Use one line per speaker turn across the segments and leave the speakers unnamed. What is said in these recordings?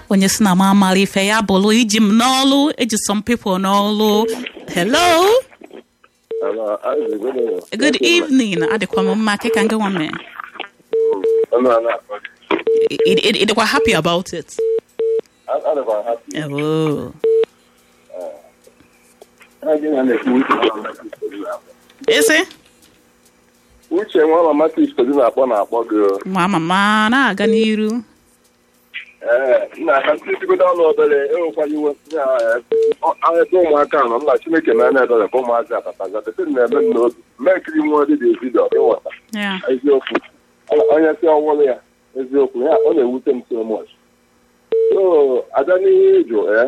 onye si na m amara ife ya bụrụ iji m n'ọlụ eji some people n'ọlụ hello
Hello, Isaac, good evening.
good evening adịkwa m mma ke ka nke nwa mee
I'm not, not,
ị dịkwa happy about it
I, I don't happy.
oh.
I didn't understand which one of my sisters na-akpọ.
isi
Uche nwa mama sisters na-akpọ na-akpọ gị. o.
ma mama na-aga n'iru
Ee, nna ka ntịtịgodo ọnụ obere enwekwala iwe ebe ụmụaka nọ nna Chineke na anya ebere ka ụmụazị atataga tete na-eme m n'obi mmekiri nwa dị dị vidio ịghọta
ya
eziokwu onye si ọwụrụ ya eziokwu ya ọ na-ewute m so much so abịa n'ihe ịjụ ee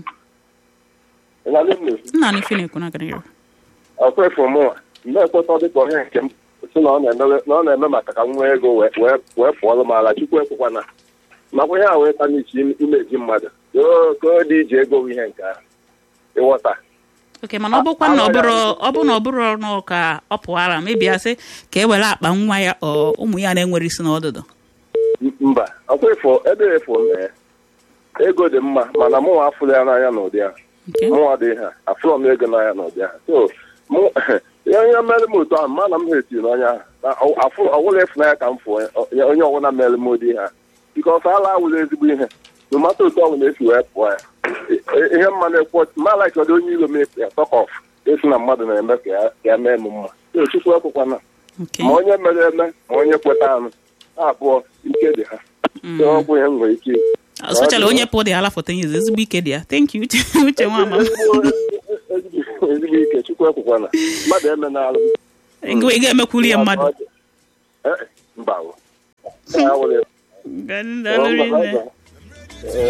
ị na-adị m n'efu
nna na ife na-ekwu na-aga n'iru
ọkwefu mụnwa mgbe ekweta dịka onye nke m si na ọ na-eme na ọ na-eme maka ka m nwee ego wee wee- wee pụọlụ m ala chukwu ekwekwana makwa ihe a wee ta n'ichi imeji mmadụ yoo ka ọ dị iji ego bụ ihe nke ahụ ịghọta
oke mana ọ bụkwa na ọ bụrụ ọ bụ na ọ bụrụ na ka ọ pụara mebia sị ka e were akpa nwa ya ọ ụmụ ya na-enwere isi n'ọdụdụ
M- mba ọkwefu ebe efu mee ego dị mma mana mụnwa afụrụ ya n'anya n'ụdị ahụ
nke
mụnwa dị ha afụrọ m ego n'anya n'ụdị ahụ so mụ ihe onye mere m otu ahụ mana m ha etiri n'ọnya ahụ na afụ ọwụla ịfụnanya ka m fụ onye onye ọbụla mere m ụdị ha bikọs ala awụla ezigbo ihe nomata otu ọbụla esi wee pụọ ya I- ihe mma na-ekwu ma laik ọdị onye ilo m ya tọk ọf esi na mmadụ na-eme ka ya- ka ya mee m mma so chukwu ekwekwana
nke
ma onye mere eme ma onye kweta anụ ha abụọ ike dị ha so ọ bụ ihe m nwere ike
sochala onye pụ dị ala foto nyizi ezigbo ike dị ya thank you uche uche nwa mama
ezigbo ezigbo ike chukwu ekwekwana mmadụ eme n'alụ
ị ga-emekwuru ya mmadụ
Eh, mba o. Ya wụrụ ya.
Ga- daalụ rinne.
Ọ,